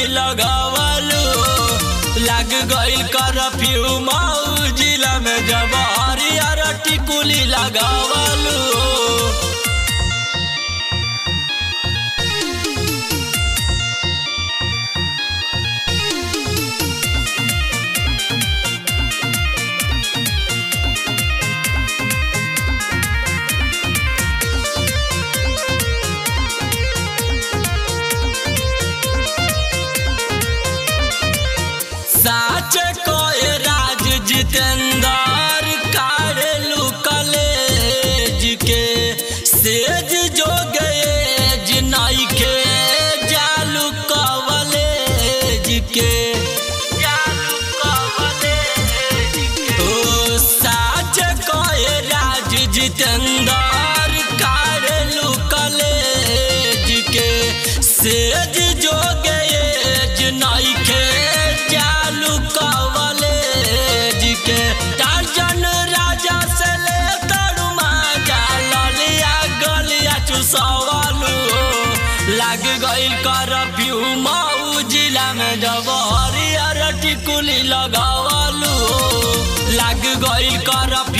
टिकुली लगावलू लाग गइल करफ्यू मऊ जिला में जब हरियर टिकुली लगावलू साच कोय राज जितेंद्र कारेलू कलेज के सेज जो गए जिनाई के जालू कवलेज के जालू कवलेज के ओ साच कोय राज जितेंद्र कारेलू कलेज के सेज जो गए जिनाई के चालू कवलेज के टार्जन राजा से ले तरुमा जा ललिया गलिया चुसवालू लाग गइल करफ्यू मऊ जिला में जब हरियर टिकुली लगावलू लाग गइल करफ्यू